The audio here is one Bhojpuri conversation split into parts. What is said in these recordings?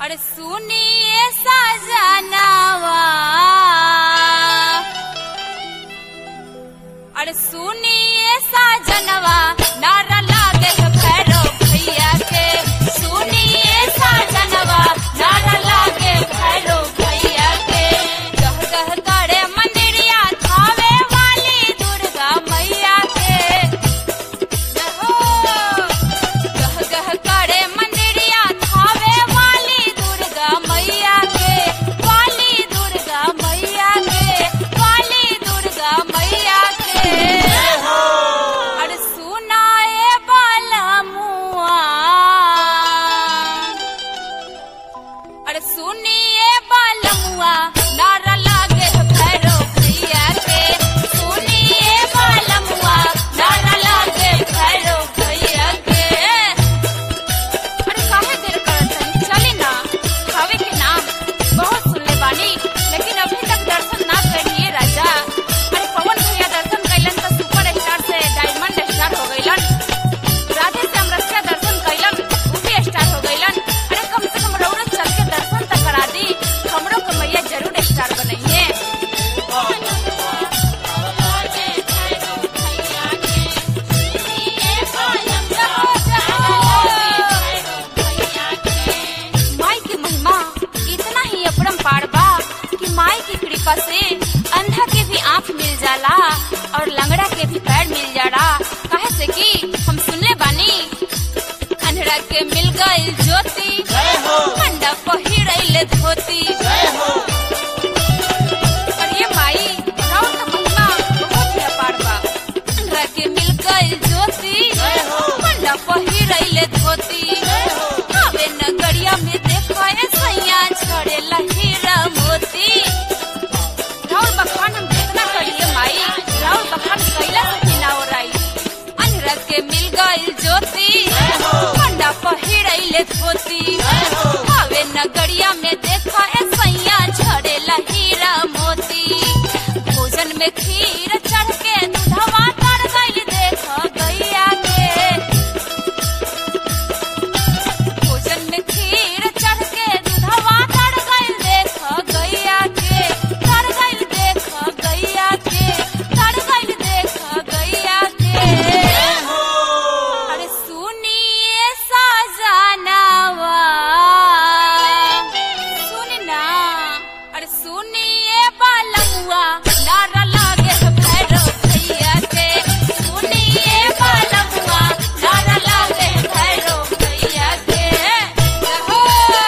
अरे सुनिए सजनावा अरे सुनिए सजनवा नारा लागे भैरो भैया के सुनिए सजनवा नारा लागे भैरो भैया के गह गह करे मंदिरिया थावे वाली दुर्गा मैया के हो गह गह करे मंदिरिया थावे वाली दुर्गा मैया के वाली दुर्गा मैया के वाली दुर्गा मैया के अरे सुनाए बालमुआ अरे सुनिए बालमुआ नारा लागे भैरो भैया के सुनिए बालमुआ नारा लागे भैरो भैया के अरे काहे देर करत हनी चली ना खावे के नाम बहुत सुनले बानी लेकिन अभी तक दर्शन ना करिए राजा अरे पवन भैया दर्शन कैलन तो सुपर स्टार से डायमंड स्टार हो गइलन राधे से अमरसिया दर्शन कैलन वो भी स्टार हो गइलन अरे कम से कम रउरा चल के दर्शन तक करा दी हमरो के मैया जरूर स्टार बनइए माई की महिमा इतना ही अपरंपार बा कि माई की कृपा से अंधा के भी आंख मिल जाला और लंगड़ा के भी पैर मिल जाला काहे से कि हम सुनले बानी अंधड़ा के मिल गई ज्योति मंडा पहिरैले धोती और ये माई राउर का महिमा बहुत ही अपार बा अंधड़ा के मिल गई ज्योति मंडा पहिरैले धोती आवे नगरिया में देखो ए सैया छड़े हीरा मोती राउर बखान हम कितना करिए माई राउर बखान कैला से बिना ओराई अंधरा के मिल गई ज्योति मंडा पहिरैले धोती आवे नगरिया में देखो ए सैया छड़े हीरा मोती भोजन में खीर चढ़ के दूधवा तर गइल देखो गैया के भोजन में खीर चढ़ के दूधवा तर गइल देख गैया के तर गइल देख गैया के तर गइल देख गैया के अरे सुनिए सजनावा सुन ना अरे सुनिए बालमुआ नारा लागे भैरो भैया के सुनिए बालमुआ नारा लागे भैरो भैया के हो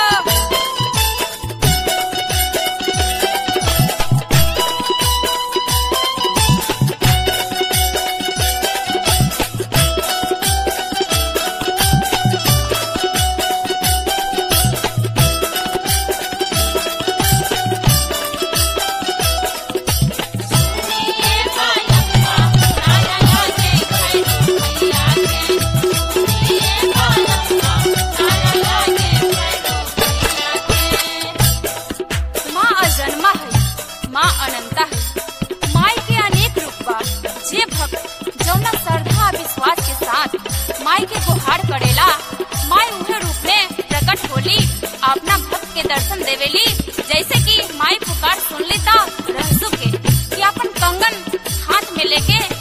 माँ अजन्मा है माँ अनंता है माई के अनेक रूप बा जे भक्त जौना श्रद्धा विश्वास के साथ माई के गुहार करेला माई उहे रूप में प्रकट होली अपना भक्त के दर्शन देवेली जैसे कि माई पुकार सुन ली ता रहसु के कि अपन कंगन हाथ में लेके